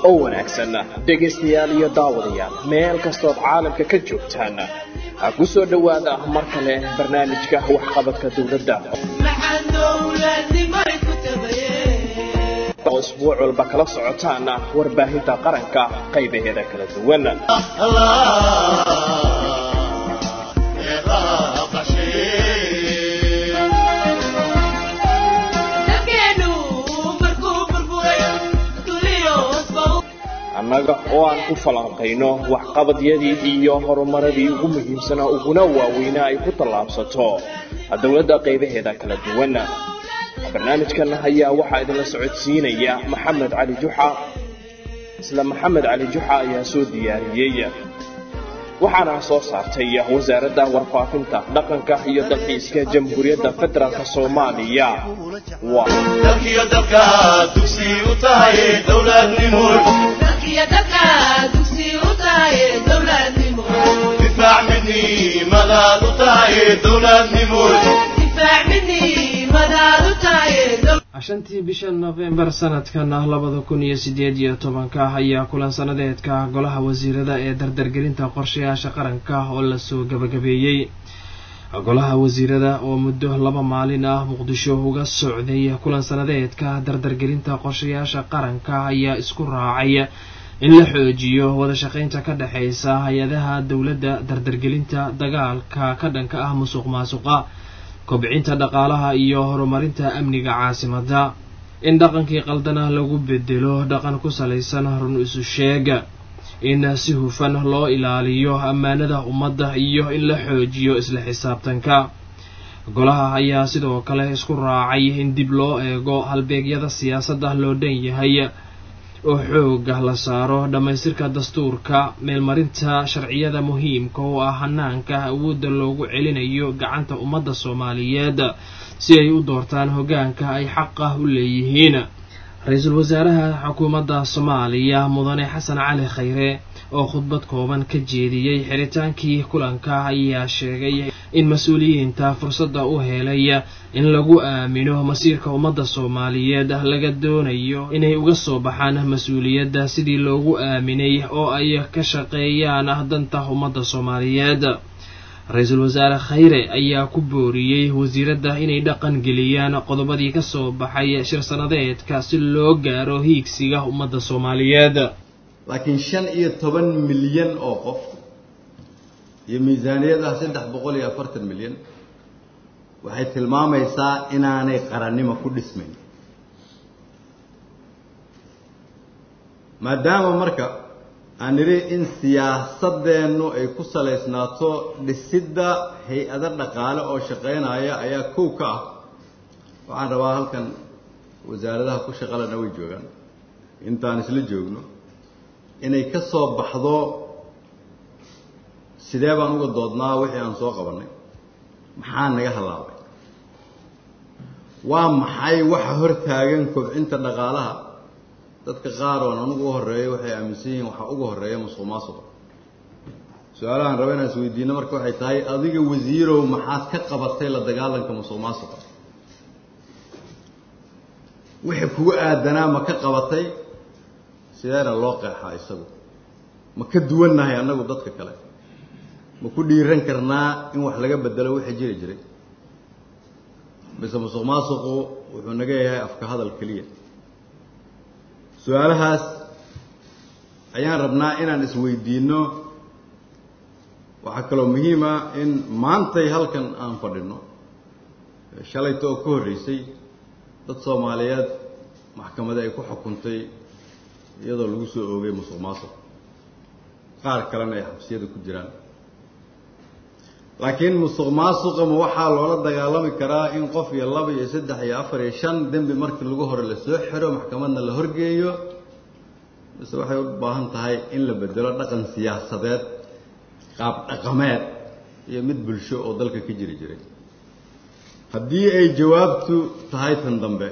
oo wanaagsan dhegaystayaal iyo daawadayaal meel kastood caalamka ka joogtaan ha ku soo dhowaada mar kale barnaamijka waxqabadka dowladda oo isbuuc walba kala socotaan warbaahinta qaranka qaybaheeda kala duwan annaga oo aan ku falanqayno waxqabadyadii iyo horumaradii ugu muhiimsanaa uguna waaweynaa ay ku tallaabsato dowladda qaybaheeda kala duwan barnaamijkan ayaa waxaa idinla socodsiinaya maxamed cali juxa isla maxamed cali juxa ayaa soo diyaariyey waxaana soo saartay wasaaradda warfaafinta dhaqanka iyo dalxiiska jamhuuriyadda federaalk soomaaliya shantii bisha nofembar sanadkan ah labada kun iyo sideed iyo tobanka ayaa kulan sanadeedka golaha wasiirada ee dardargelinta qorshayaasha qaranka oo lasoo gabagabeeyey golaha wasiirada oo muddo laba maalin ah muqdisho uga socday kulan sanadeedka dardargelinta qorshayaasha qaranka ayaa isku raacay in la xoojiyo wada shaqaynta ka dhexaysa hay-adaha dowladda dardargelinta dagaalka ka dhanka ah musuq maasuqa kobcinta dhaqaalaha iyo horumarinta amniga caasimadda in dhaqankii qaldana lagu bedelo dhaqan ku salaysan run isu sheega in si hufan loo ilaaliyo ammaanada ummadda iyo in la xoojiyo isla xisaabtanka golaha ayaa sidoo kale isku raacay in dib loo eego halbeegyada siyaasadda loo dhan yahay oo xooga la saaro dhammaystirka dastuurka meelmarinta sharciyada muhiimka oo ah hanaanka awoodda loogu celinayo gacanta ummadda soomaaliyeed si ay u doortaan hoggaanka ay xaqa u leeyihiin ra-iisul wasaaraha xukuumadda soomaaliya mudane xasan cali khayre oo khudbad kooban ka jeediyey xiritaankii kulanka ayaa sheegay in mas-uuliyiinta fursadda u helay in lagu aamino masiirka ummadda soomaaliyeed laga doonayo inay uga soo baxaan mas-uuliyadda sidii loogu aaminay oo ay ka shaqeeyaan danta ummadda soomaaliyeed ra-iisul wasaare khayre ayaa ku booriyey wasiiradda inay dhaqan geliyaan qodobadii ka soo baxay shir sanadeedka si loo gaaro hiigsiga ummadda soomaaliyeed laakiin shan iyo toban milyan oo qof iyo miisaaniyad ah saddex boqol iyo afartan milyan waxay tilmaamaysaa inaanay qarannimo ku dhismayn maadaama marka aan nidhi in siyaasadeennu ay ku salaysnaato dhisidda hay-ado dhaqaale oo shaqaynaya ayaa kow ka ah waxaan rabaa halkan wasaaradaha ku shaqalena way joogaan intaan isla joogno inay ka soo baxdo sidee baan uga doodnaa wixii aan soo qabannay maxaa naga hallaabay waa maxay waxa hor taagan kobcinta dhaqaalaha dadka qaar oon anugu u horreeyo waxay aaminsan yihiin waxaa uga horreeya musuq maasuqa su-aalahaan raba inaan isweydiino marka waxay tahay adiga wasiirow maxaad ka qabatay la dagaalanka musuq maasuqa wixii kugu aadanaa ma ka qabatay sideena loo qeexaa isagu ma ka duwannahay annagu dadka kale ma ku dhiiran karnaa in wax laga bedelo wixii jiri jiray mise musuq maasuqu wuxuu naga yahay afka hadal keliya su-aalahaas ayaan rabnaa inaan isweydiinno waxaa kaloo muhiima in maantay halkan aan fadhino shalayta oo ka horreysay dad soomaaliyeed maxkamada ay ku xukuntay iyadoo lagu soo oogay musuq maasuq qaar kalena ay xabsiyada ku jiraan laakiin musuq maasuqa ma waxaa loola dagaalami karaa in qof iyo laba iyo saddex iyo afar iyo shan dembi markii lagu hore lasoo xiro maxkamadna la horgeeyo mise waxay u baahan tahay in la bedelo dhaqan siyaasadeed qaab dhaqameed iyo mid bulsho oo dalka ka jiri jiray haddii ay jawaabtu tahay tan dambe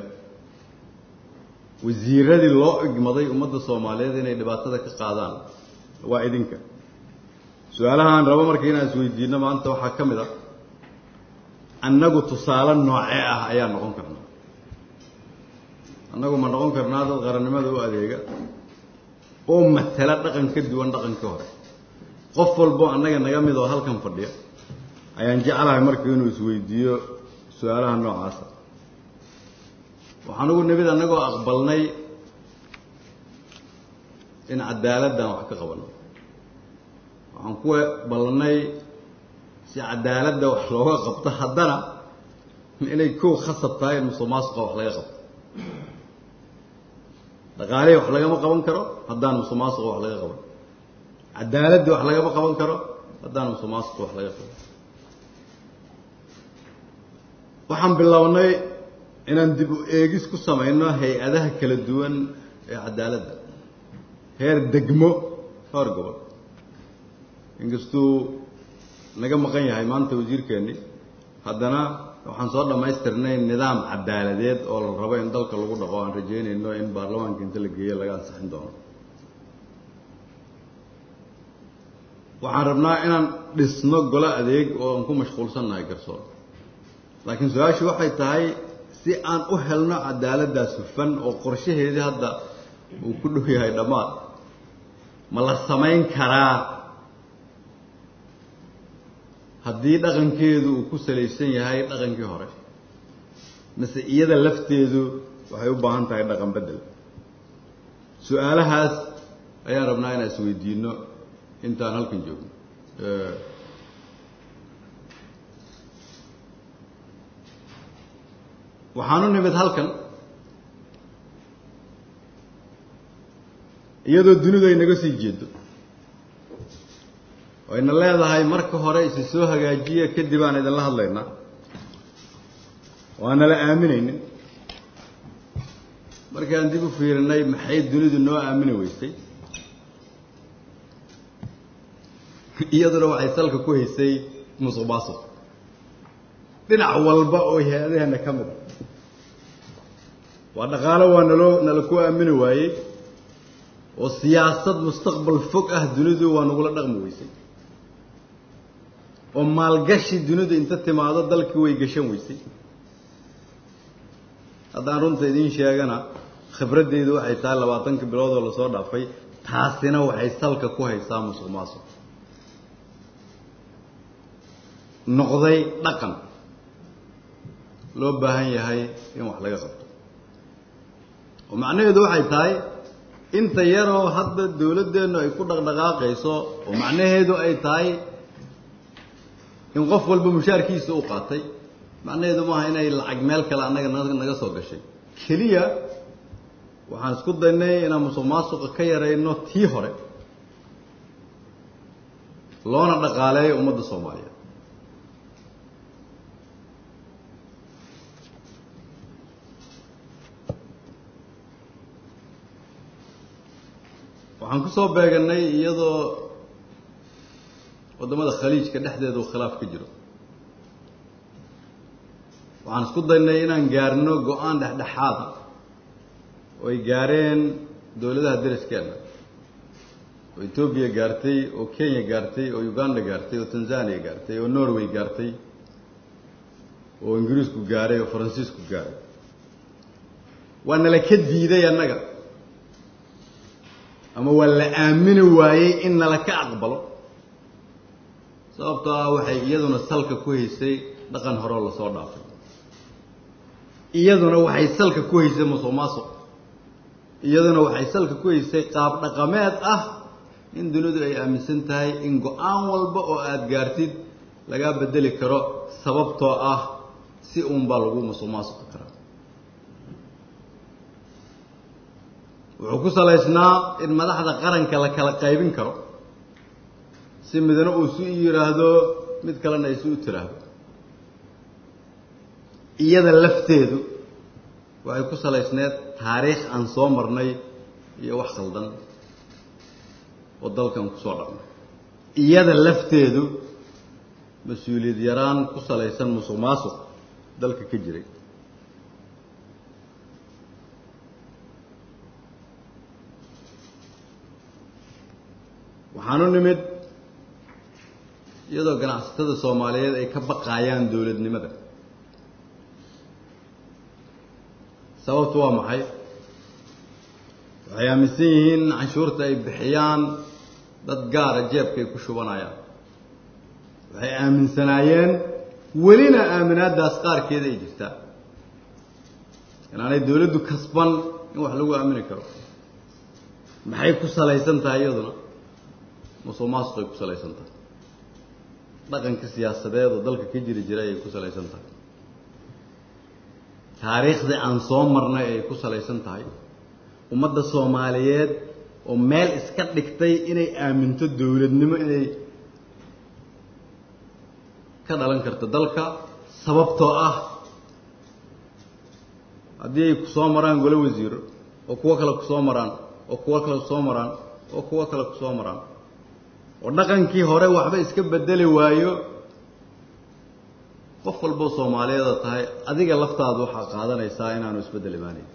wasiiradii loo igmaday ummadda soomaaliyeed inay dhibaatada ka qaadaan waa idinka su-aalahaan rabo marka inaan isweydiino maanta waxaa ka mid a annagu tusaale noocee ah ayaa noqon karnaa annagu ma noqon karnaa dad qarannimada u adeega oo matala dhaqan ka duwan dhaqankii hore qof walbo annaga naga mid oo halkan fadhiya ayaan jeclahay marka inuu isweydiiyo su-aalaha noocaasa waxaan ugu nimid annagoo aqbalnay in cadaaladdan wax ka qabano waxaan ku ballanay si cadaaladda wax looga qabto haddana inay kow khasab tahay in musuq maasuqa wax laga qabto dhaqaalihii wax lagama qaban karo haddaan musuq maasuqa wax laga qaban cadaaladdi wax lagama qaban karo haddaan musuq maasuqa wax laga qaban waxaan bilownay inaan dib u eegis ku samayno hay-adaha kala duwan ee cadaaladda heer degmo heer gobol inkastuu naga maqan yahay maanta wasiirkeennii haddana waxaan soo dhammaystirnay nidaam cadaaladeed oo la rabo in dalka lagu dhaqo aan rajaynayno in baarlamaanka inta la geeyo laga ansixin doono waxaan rabnaa inaan dhisno golo adeeg oo aan ku mashquulsannahay garsoor laakiin su-aashu waxay tahay si aan u helno cadaaladdaas hufan oo qorshaheedii hadda uu ku dhow yahay dhammaad ma la samayn karaa haddii dhaqankeedu uu ku salaysan yahay dhaqankii hore mise iyada lafteedu waxay u baahan tahay dhaqan beddel su-aalahaas ayaan rabnaa inaan isweydiino intaan halkan joogno waxaanu nimid halkan iyadoo dunidu ay naga sii jeedo wayna leedahay marka hore isi soo hagaajiya kadib aan idinla hadlaynaa waana la aaminaynin markaan dib u fiirinay maxay dunidu noo aamini weysay iyaduna waxay salka ku haysay musuq maasuq dhinac walba oo hay-adaheena ka mid a waa dhaqaalo waa naloo nala ku aamini waayey oo siyaasad mustaqbal fog ah dunidu waa nagula dhaqmi weysay oo maalgashi dunidu inta timaado dalkii way gashan weysay haddaan runta idiin sheegana khibraddeedu waxay tahay labaatanka bilood oo lasoo dhaafay taasina waxay salka ku haysaa musuq maasuq noqday dhaqan loo baahan yahay in wax laga qabto oo macnaheedu waxay tahay inta yaroo hadda dawladdeennu ay ku dhaqdhaqaaqayso oo macnaheedu ay tahay in qof walba mushaarkiisa u qaatay macnaheedu maaha inay lacag meel kale annaga naga soo gashay keliya waxaan isku daynay inaan musuq maasuqa ka yarayno tii hore loona dhaqaaleeyo ummadda soomaaliyeed waxaan ku soo beeganay iyadoo waddamada khaliijka dhexdeeda uu khilaaf ka jiro waxaan isku daynay inaan gaarno go-aan dhexdhexaada oo ay gaareen dowladaha deriskeena oo etoobiya gaartay oo kenya gaartay oo uganda gaartay oo tanzania gaartay oo norway gaartay oo ingiriisku gaaray oo faransiisku gaaray waa nala ka diiday annaga ama waa la aamini waayey in nala ka aqbalo sababtoo ah waxay iyaduna salka ku haysay dhaqan horeo lasoo dhaafay iyaduna waxay salka ku haysay musuq maasuq iyaduna waxay salka ku haysay qaab dhaqameed ah in dunidu ay aaminsan tahay in go-aan walba oo aada gaartid lagaa bedeli karo sababtoo ah si uunbaa lagu musuq maasuqi karaa wuxuu ku salaysnaa in madaxda qaranka la kala qaybin karo si midna uu si u yidhaahdo mid kalena ay si u tiraahdo iyada lafteedu waxay ku salaysneed taariikh aan soo marnay iyo wax khaldan oo dalkan kusoo dhaqnay iyada lafteedu mas-uuliyad yaraan ku salaysan musuq maasuq dalka ka jiray waxaanu nimid iyadoo ganacsatada soomaaliyeed ay ka baqaayaan dowladnimada sababtu waa maxay waxay aaminsan yihiin in canshuurta ay bixiyaan dad gaara jeebkay ku shubanayaan waxay aaminsanaayeen welina aaminaadaas qaarkeeda ay jirtaa inaanay dawladdu kasban in wax lagu aamini karo maxay ku salaysan tahay iyaduna musuq maasuqay ku salaysan tahay dhaqanka siyaasadeed oo dalka ka jiri jiray ayay ku salaysan tahay taariikhdii aan soo marnay ayay ku salaysan tahay ummadda soomaaliyeed oo meel iska dhigtay inay aaminto dawladnimo inay ka dhalan karto dalka sababtoo ah haddii ay ku soo maraan golo wasiiro oo kuwo kale ku soo maraan oo kuwo kale kusoo maraan oo kuwo kale ku soo maraan oo dhaqankii hore waxba iska bedeli waayo qof walboo soomaaliyeeda tahay adiga laftaadu waxaa qaadanaysaa inaanu isbeddel imaanayn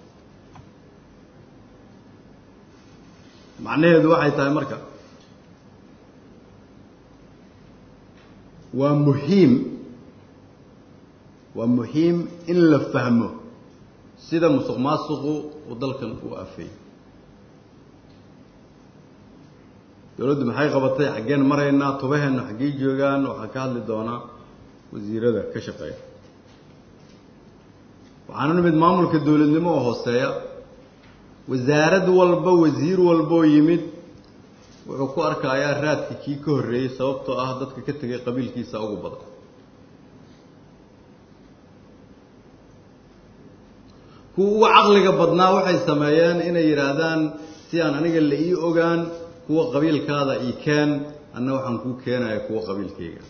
macnaheedu waxay tahay marka waa muhiim waa muhiim in la fahmo sida musuq maasuqu uu dalkan u afeeyey dawladdu maxay qabatay xaggeen maraynaa tubaheennu xaggey joogaan waxaa ka hadli doonaa wasiirada ka shaqeeya waxaana nimid maamulka dawladnimo oo hooseeya wasaarad walba wasiir walboo yimid wuxuu ku arkayaa raadkii kii ka horreeyey sababtoo ah dadka ka tegay qabiilkiisa ugu badan kuwa ugu caqliga badnaa waxay sameeyeen inay yidhaahdaan si aan aniga la ii ogaan kuwa qabiilkaada ii keen anna waxaan kuu keenaya kuwa qabiilkayga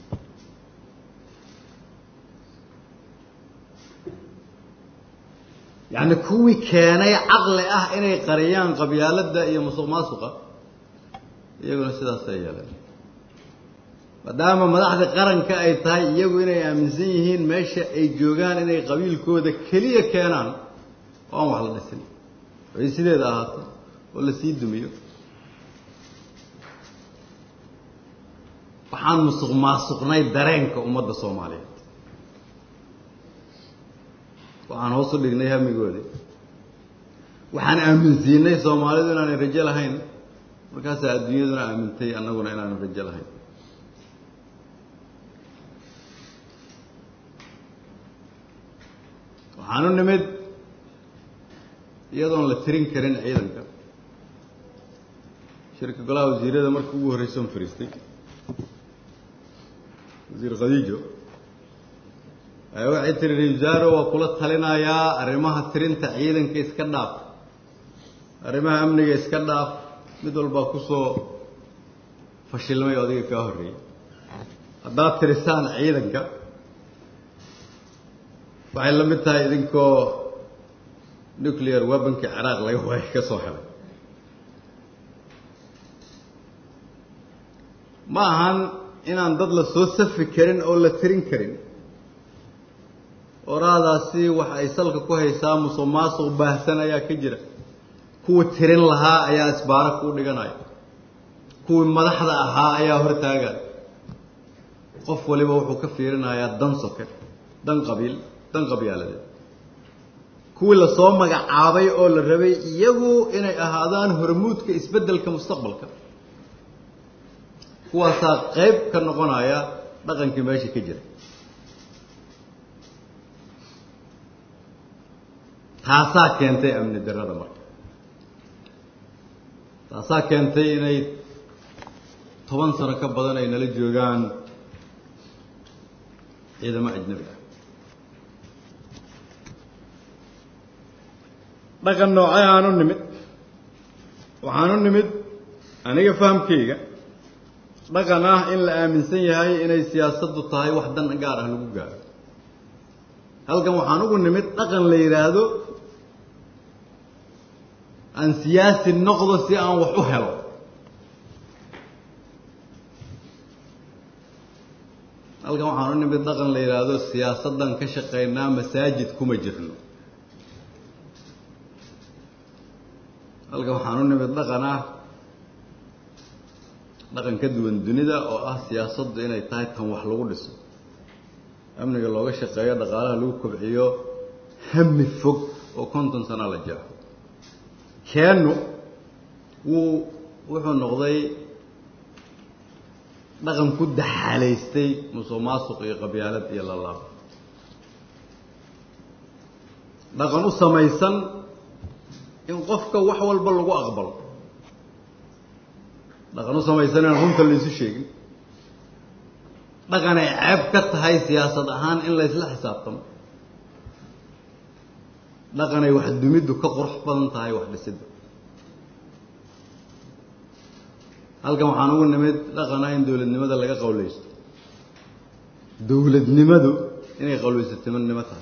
yacni kuwii keenay caqli ah inay qariyaan qabyaaladda iyo musuq maasuqa iyaguna sidaasay yeeleen maadaama madaxda qaranka ay tahay iyagu inay aaminsan yihiin meesha ay joogaan inay qabiilkooda keliya keenaan oo aan wax la dhisin ay sideeda ahaato oo la sii dumiyo waxaan musuq maasuqnay dareenka ummadda soomaaliyeed waxaan hoos u dhignay hamigoodii waxaan aaminsiinay soomaalidu inaanay rajo lahayn markaasaa adduunyaduna aamintay annaguna inaanan rajo lahayn waxaanu nimid iyadoon la tirin karin ciidanka shirka golaha wasiirada markii ugu horreysa on fariistay wasiir khadiijo waxay tiri ra-iisaaro waa kula talinayaa arrimaha tirinta ciidanka iska dhaaf arrimaha amniga iska dhaaf mid walbaa kusoo fashilmay oo adiga kaa horreeyey haddaad tirisaan ciidanka waxay la mid tahay idinkoo nuclear weabonkii ciraaq laga waayay ka soo helay ma ahan inaan dad la soo safi karin oo la tirin karin oraadaasi waxa ay salka ku haysaa musuq maasuq baahsan ayaa ka jira kuwa tirin lahaa ayaa isbaara kuu dhiganaya kuwii madaxda ahaa ayaa hortaagaya qof waliba wuxuu ka fiirinayaa dan soke dan qabiil dan qabyaaladeed kuwii lasoo magacaabay oo la rabay iyagu inay ahaadaan hormuudka isbeddelka mustaqbalka kuwaasaa qayb ka noqonaya dhaqankii meesha ka jira taasaa keentay amni darrada marka taasaa keentay inay toban sano ka badan ay nala joogaan ciidamo ajnabi ah dhaqan noocay aanu nimid waxaanu nimid aniga fahamkayga dhaqan ah in la aaminsan yahay inay siyaasaddu tahay wax dan gaar ah lagu gaaro halkan waxaan ugu nimid dhaqan la yidhaahdo aan siyaasi noqdo si aan wax u helo halkan waxaan u nimid dhaqan la yidhaahdo siyaasaddan ka shaqaynaa masaajid kuma jirno halkan waxaan u nimid dhaqan ah dhaqan ka duwan dunida oo ah siyaasaddu inay tahay tan wax lagu dhiso amniga looga shaqeeyo dhaqaalaha lagu kobciyo hami fog oo konton sana la jeexo keennu wuu wuxuu noqday dhaqan ku daxaalaystay musuq maasuq iyo qabyaalad iyo lalaab dhaqan u samaysan in qofka wax walba lagu aqbalo dhaqan u samaysan inaan runta laysu sheegin dhaqan ay ceeb ka tahay siyaasad ahaan in laysla xisaabtamo dhaqan ay wax dumiddu ka qurux badan tahay wax dhisidda halkan waxaan ugu nimid dhaqana in dowladnimada laga qawlaysto dowladnimadu inay qawlaysatinimo tahay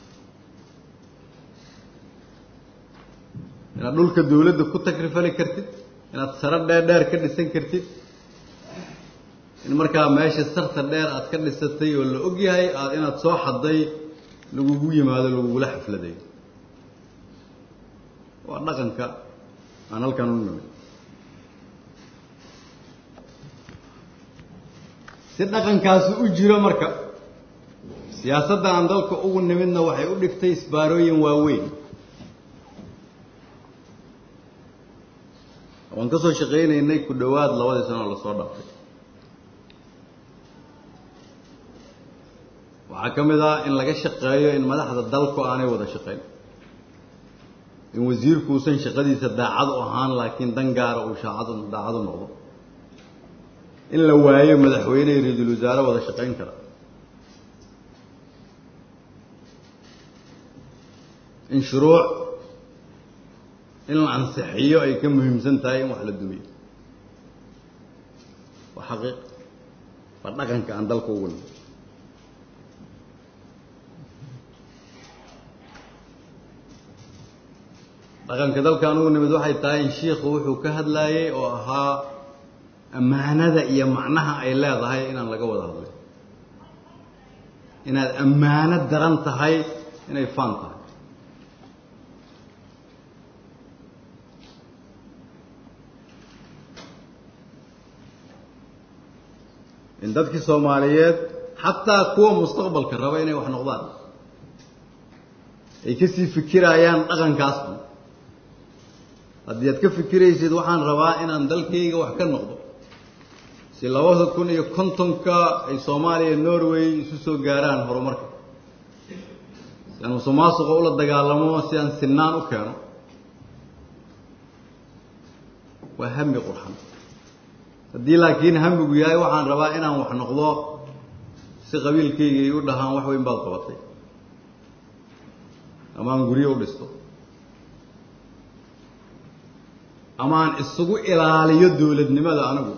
inaad dhulka dawladda ku takrifali kartid inaad saro dheer dheer ka dhisan kartid in markaa meesha sarta dheer aad ka dhisatay oo la og yahay aad inaad soo xadday lagugu yimaado lagugula xafladayo waa dhaqanka aan halkan u nimid si dhaqankaasi u jiro marka siyaasadda aan dalka ugu nimidna waxay u dhigtay isbaarooyin waaweyn waan ka soo shaqaynaynay ku dhowaad labadii sano oo lasoo dhaafay waxaa ka mid ah in laga shaqeeyo in madaxda dalku aanay wada shaqayn in wasiirku uusan shaqadiisa daacad u ahaan laakiin dan gaara uu shaacad daacad u noqdo in la waayo madaxweyne iyo ra-iisul wasaare wada shaqayn kara in shuruuc in la ansixiyo ay ka muhiimsan tahay in wax la dumiyo waa xaqiiq waa dhaqanka aan dalka ugu nimid dhaqanka dalka aan ugu nimid waxay tahay in shiikhu wuxuu ka hadlaayey oo ahaa ammaanada iyo macnaha ay leedahay inaan laga wada hadlay inaad ammaano daran tahay inay faan tahay in dadkii soomaaliyeed xataa kuwa mustaqbalka raba inay wax noqdaan ay kasii fikirayaan dhaqankaasba haddii aad ka fikiraysid waxaan rabaa inaan dalkayga wax ka noqdo si labada kun iyo kontonka ay soomaaliya norway isu soo gaaraan horumarka si aan musuqmaasuqa ula dagaalamo si aan sinaan u keeno waa hami qurxan haddii laakiin hamigu yahay waxaan rabaa inaan wax noqdo si qabiilkayga ay u dhahaan wax weyn baad qabatay ama aan guryo u dhisto ama aan isugu ilaaliyo dowladnimada anigu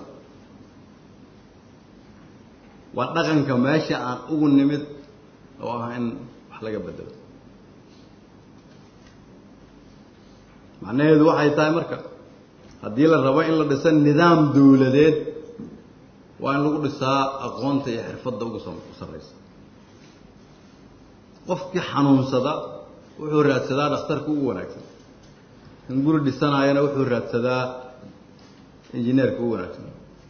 waa dhaqanka meesha aan ugu nimid oo ah in wax laga bedelo macnaheedu waxay tahay marka haddii la rabo in la dhiso nidaam dowladeed waa in lagu dhisaa aqoonta iyo xirfadda ugu sarraysa qofkii xanuunsada wuxuu raadsadaa dhakhtarka ugu wanaagsan in guri dhisanaayana wuxuu raadsadaa injineerka ugu wanaagsan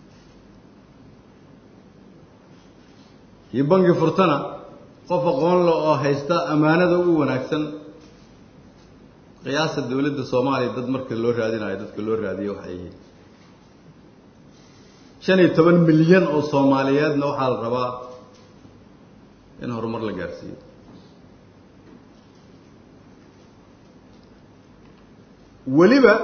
kii bangi furtana qof aqoon le oo haysta ammaanada ugu wanaagsan qiyaasa dowladda soomaaliya dad marka loo raadinayo dadka loo raadiyo waxay yihiin shan iyo toban milyan oo soomaaliyeedna waxaa la rabaa in horumar la gaarsiiyo weliba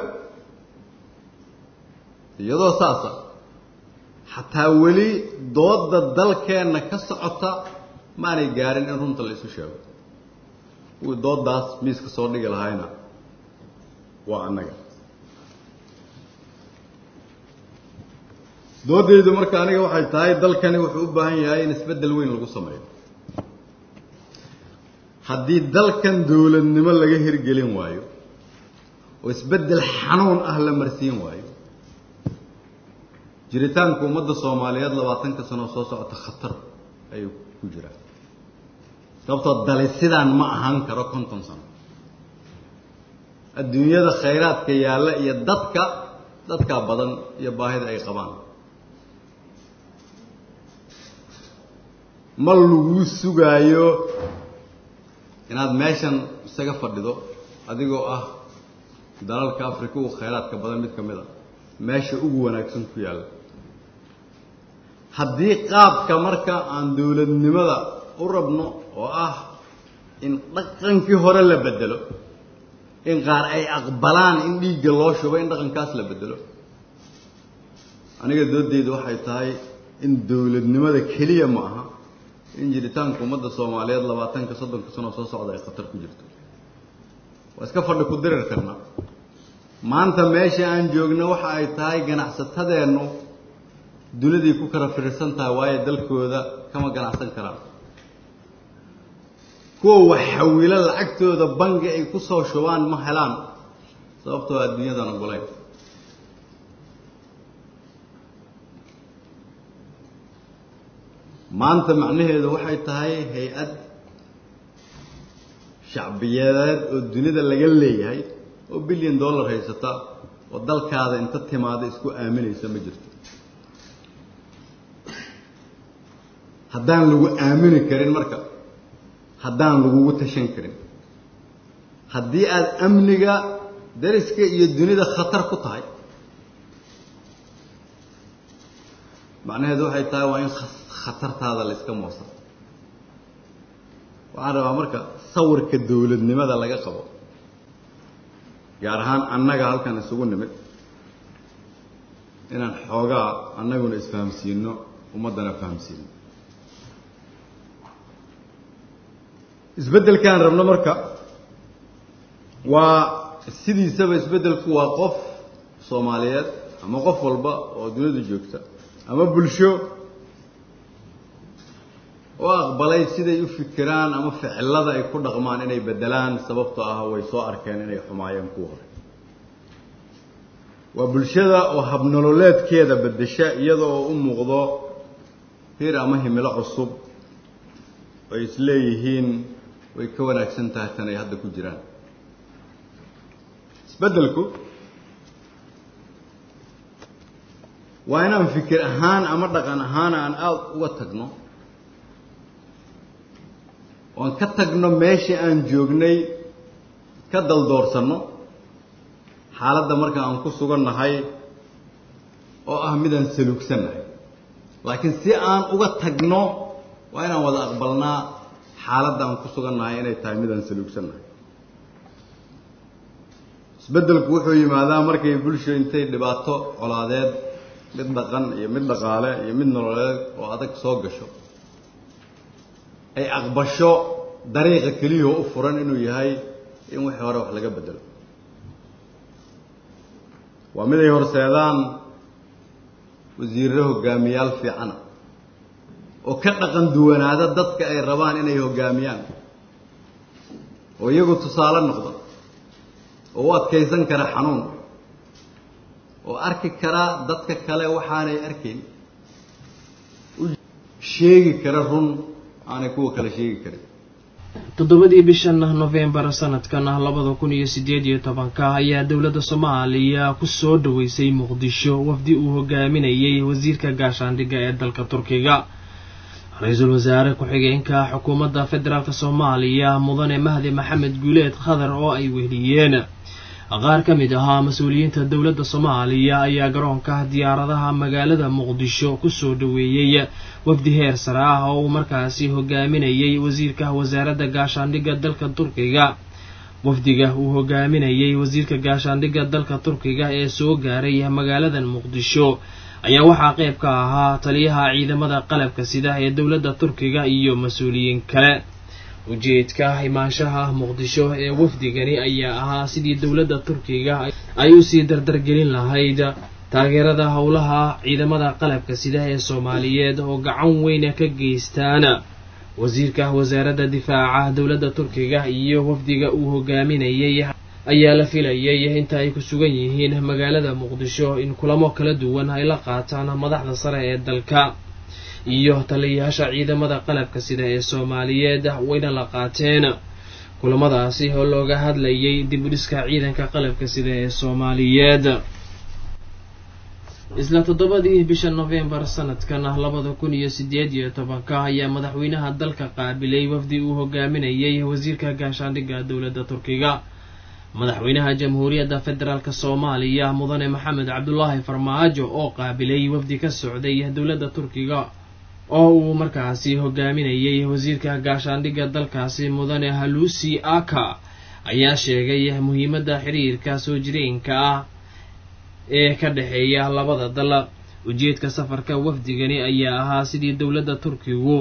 iyadoo saasa xataa weli doodda dalkeenna ka socota maanay gaarin in runta la isu sheego kuwii dooddaas miiska soo dhigi lahayna waa annaga dooddaydu marka aniga waxay tahay dalkani wuxuu u baahan yahay in isbeddel weyn lagu sameeyo haddii dalkan dowladnimo laga hirgelin waayo oo isbeddel xanuun ah la marsiin waayo jiritaanka ummadda soomaaliyeed labaatanka sanoo soo socota khatar ayuu ku jiraa sababtoo dali sidaan ma ahaan karo konton sano adduunyada khayraadka yaalla iyo dadka dadkaa badan iyo baahida ay qabaan ma lagu sugaayo inaad meeshan isaga fadhido adigoo ah dalalka africa ugu khayraadka badan mid ka mid a meesha ugu wanaagsan ku yaalla haddii qaabka marka aan dowladnimada u rabno oo ah in dhaqankii hore la bedelo in qaar ay aqbalaan in dhiigga loo shubo in dhaqankaas la bedelo aniga doodeyda waxay tahay in dowladnimada keliya ma aha in jiritaanka ummadda soomaaliyeed labaatanka soddonka sano soo socda ay khatar ku jirto waa iska fadhi ku dirir karnaa maanta meesha aan joogno waxa ay tahay ganacsatadeennu duniday ku kala firirsan tahay waayo dalkooda kama ganacsan karaan kuwa wax xawilo lacagtooda bangi ay ku soo shubaan ma helaan sababtoo adduunyadan ogolayn maanta macnaheedu waxay tahay hay-ad shacbiyadeed oo dunida laga leeyahay oo bilyan dollar haysata oo dalkaada inta timaada isku aaminaysa ma jirto haddaan lagu aamini karin marka haddaan lagugu tashan karin haddii aada amniga dariska iyo dunida khatar ku tahay macnaheedu waxay tahay waa in khatartaada la iska moosa waxaan rabaa marka sawirka dowladnimada laga qabo gaar ahaan annaga halkan isugu nimid inaan xoogaa annaguna isfahamsiino ummaddana fahamsiino isbeddelkaan rabno marka waa sidiisaba isbeddelku waa qof soomaaliyeed ama qof walba oo duniyadu joogta ama bulsho oo aqbalay siday u fikiraan ama ficilada ay ku dhaqmaan inay beddelaan sababtoo ah way soo arkeen inay xumaayeen kuwa hore waa bulshada oo habnololeedkeeda beddesha iyada oo u muuqdo hir ama himilo cusub ay isleeyihiin way ka wanaagsan tahay tan ay hadda ku jiraan isbeddelku waa inaan fikir ahaan ama dhaqan ahaan aan aada uga tagno oan ka tagno meeshii aan joognay ka daldoorsanno xaaladda marka aan ku sugannahay oo ah midaan saluugsannahay laakiin si aan uga tagno waa inaan wada aqbalnaa xaaladda aan ku sugannahay inay tahay midaan saluugsannahay isbeddelku wuxuu yimaadaa markay bulsho intay dhibaato colaadeed mid dhaqan iyo mid dhaqaale iyo mid nololeed oo adag soo gasho ay aqbasho dariiqa keliyao u furan inuu yahay in wixii hore wax laga bedelo waa mid ay horseedaan wasiirro hogaamiyaal fiicana oo ka dhaqan duwanaada dadka ay rabaan inay hoggaamiyaan oo iyagu tusaale noqda oo u adkaysan kara xanuun oo arki kara dadka kale waxaanay arkayn u sheegi kara run aanay kuwa kale sheegi karin toddobadii bishan nofembar sanadkan labada kun iyo sideed iyo tobanka ayaa dowladda soomaaliya ku soo dhaweysay muqdisho wafdi uu hogaaminayay wasiirka gaashaandhigga ee dalka turkiga ra-iisul wasaare ku-xigeenka xukuumadda federaalk soomaaliya mudane mahdi maxamed guuleed khadar oo ay weheliyeen qaar ka mid ahaa mas-uuliyiinta dowladda soomaaliya ayaa garoonka diyaaradaha magaalada muqdisho kusoo dhaweeyey wafdi heer sare ah oo uu markaasi hogaaminayay wasiirka wasaaradda gaashaandhigga dalka turkiga wafdiga uu hogaaminayay wasiirka gaashaandhigga dalka turkiga ee soo gaaray magaalada muqdisho ayaa waxaa qayb ka ahaa taliyaha ciidamada qalabka sida ee dowladda turkiga iyo mas-uuliyiin kale ujeedka imaanshaha muqdisho ee wafdigani ayaa ahaa sidii dowladda turkiga ay usii dardargelin lahayd taageerada howlaha ciidamada qalabka sida ee soomaaliyeed oo gacan weyna ka geystaan wasiirka wasaaradda difaaca dowladda turkiga iyo wafdiga uu hogaaminayay ayaa la filayay inta ay ku sugan yihiin magaalada muqdisho in kulamo kala duwan ay la qaataan madaxda sare ee dalka iyo taliyayaasha ciidamada qalabka sida ee soomaaliyeed wayna la qaateen kulamadaasi oo looga hadlayay dib u dhiska ciidanka qalabka sida ee soomaaliyeed isla toddobadii bisha nofembar sanadkan labada kun iyo sideed iyo tobanka ayaa madaxweynaha dalka qaabilay wafdi uu hogaaminayay wasiirka gaashaandhigga dowladda turkiga madaxweynaha jamhuuriyadda federaalk soomaaliya mudane maxamed cabdulaahi farmaajo oo qaabilay wafdi ka socday dowladda turkiga oo uu markaasi hogaaminayay wasiirka gaashaandhigga dalkaasi mudane halusi aka ayaa sheegay muhiimadda xiriirka soo jireenka ah ee ka dhexeeya labada dal ujeedka safarka wafdigani ayaa ahaa sidii dowladda turkigu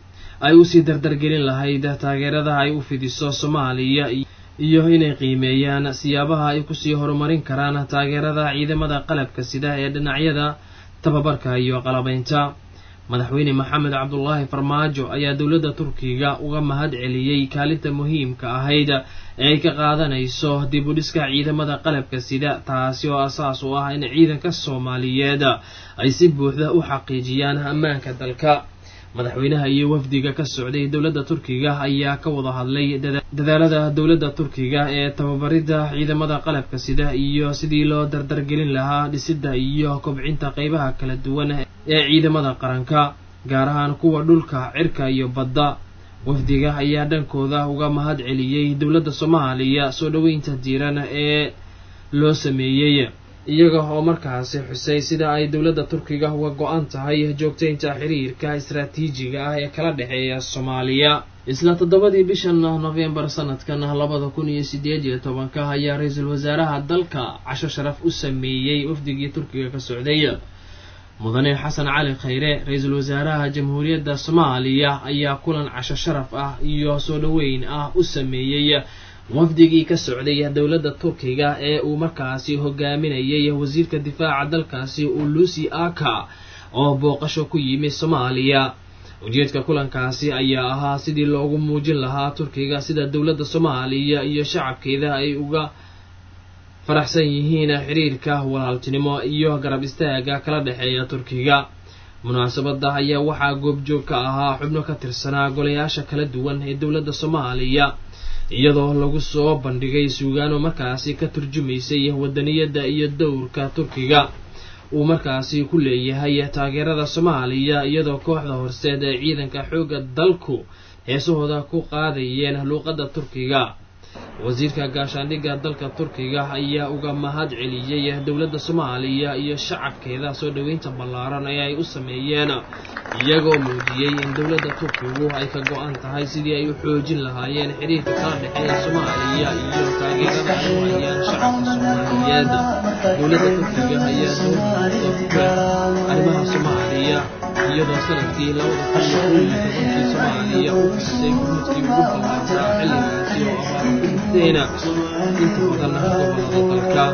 ay usii dardargelin lahayd taageerada ay u fidiso soomaaliya iyo inay qiimeeyaan siyaabaha ay kusii horumarin karaan taageerada ciidamada qalabka sida ee dhinacyada tababarka iyo qalabaynta madaxweyne maxamed cabdulaahi farmaajo ayaa dowladda turkiga uga mahad celiyey kaalinta muhiimka ahayd ee ay ka qaadanayso dib u dhiska ciidamada qalabka sida taasi oo asaas u ah in ciidanka soomaaliyeed ay si buuxda u xaqiijiyaan ammaanka dalka madaxweynaha iyo wafdiga ka socday dowladda turkiga ayaa ka wada hadlay dadaalada dowladda turkiga ee tababaridda ciidamada qalabka sida iyo sidii loo dardargelin lahaa dhisidda iyo kobcinta qeybaha kala duwan ee ciidamada qaranka gaar ahaan kuwa dhulka cirka iyo badda wafdiga ayaa dhankooda uga mahad celiyey dowladda soomaaliya soo dhoweynta diiran ee loo sameeyey iyaga oo markaasi xusay sida ay dowladda turkiga uga go-an tahay joogtaynta xiriirka istaraatiijiga ah ee kala dhexeeya soomaaliya isla toddobadii bishan nofembar sanadkan labada kun iyo sideed iyo tobanka ayaa ra-iisul wasaaraha dalka casho sharaf u sameeyey wafdigii turkiga ka socday mudane xasan cali khayre ra-iisul wasaaraha jamhuuriyadda soomaaliya ayaa kulan casho sharaf ah iyo soo dhoweyn ah u sameeyey wafdigii ka socday dowladda turkiga ee uu markaasi hogaaminayay wasiirka difaaca dalkaasi ulusi aka oo booqasho ku yimi soomaaliya ujeedka kulankaasi ayaa ahaa sidii loogu muujin lahaa turkiga sida dowladda soomaaliya iyo shacabkeeda ay uga faraxsan yihiin xiriirka walaaltinimo iyo garab istaaga kala dhexeeya turkiga munaasabada ayaa waxaa goobjoog ka ahaa xubno ka tirsanaa golayaasha kala duwan ee dowladda soomaaliya iyadoo lagu soo bandhigay suugaano markaasi ka turjumaysay wadaniyadda iyo dowrka turkiga uu markaasi ku leeyahay taageerada soomaaliya iyadoo kooxda horseed ee ciidanka xoogga dalku heesahooda ku qaadayeen luuqadda turkiga wasiirka gaashaandhigga dalka turkiga ayaa uga mahad celiyey dowladda soomaaliya iyo shacabkeeda soo dhoweynta ballaaran ee ay u sameeyeen iyagoo muujiyey in dowladda turkigu ay ka go-an tahay sidii ay u xoojin lahaayeen xiriirka kala dhexeeya soomaaliya iyo taageerada ay u hayaan shacabka soomaaliyeed dowladda turkiga ayaa dowlada ku leh arrimaha soomaaliya iyadoo sanadkii labada kun iyo kow iyo tobankii soomaaliya u fidisay gurmudkii ugu ballaarnaa xilligaasi oo abaaro ku dhigtayna inta badan gobolada dalka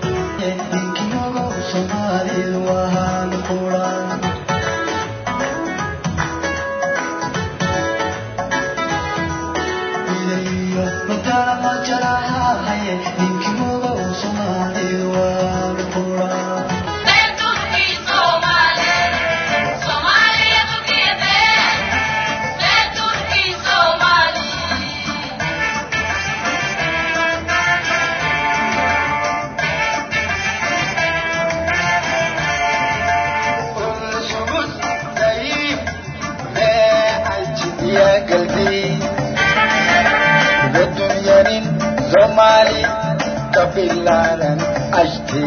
kabilaran ashti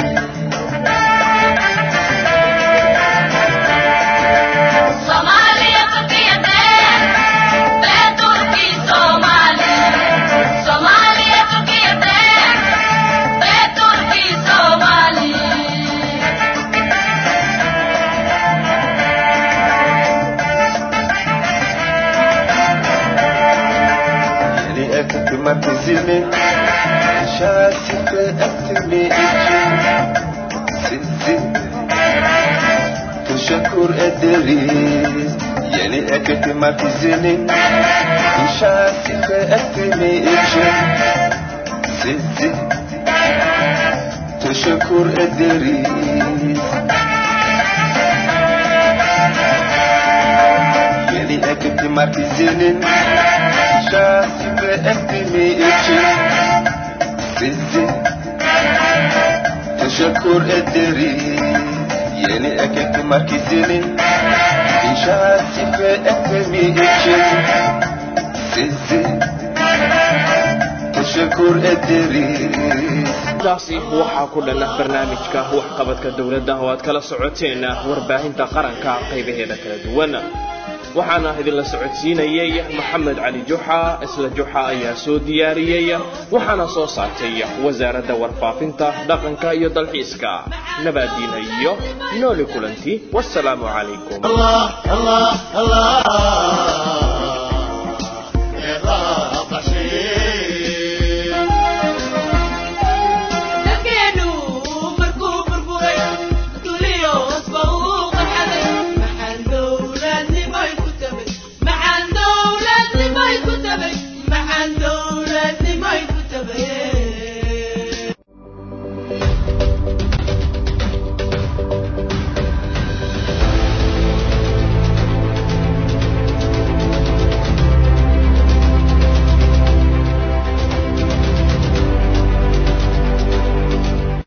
Somalia Turkiyete ve Turki Somali Somalia Turkiyete ve Turki Somali yani ektima tizimi şasife etimi için sizi teşekkür ederiz yeni ektima tizimi şasife etimi için sizi teşekkür ederiz yeni ektima tizinin şasife etimi için sizi teşekkür ederiz yeni ekmek merkezinin inşaat ve etmemi için sizi cabdishakuur ederiis taasi waxaa ku dhan ah barnaamijka waxqabadka dowladda oo aad kala socoteen warbaahinta qaranka qaybaheeda kala duwan waxaana idinla socodsiinayay maxamed cali juxa isla juxa ayaa soo diyaariyey waxaana soo saartay wasaaradda warfaafinta dhaqanka iyo dalxiiska nabaadiina iyo nooli kulanti wasalaamu calaykum dalkeenu markuu burburay duliyoosba uu qaxaday maxaan dowladnimay ku tabay maxaan dowladnimay ku tabay maxaan dowladnimay ku tabay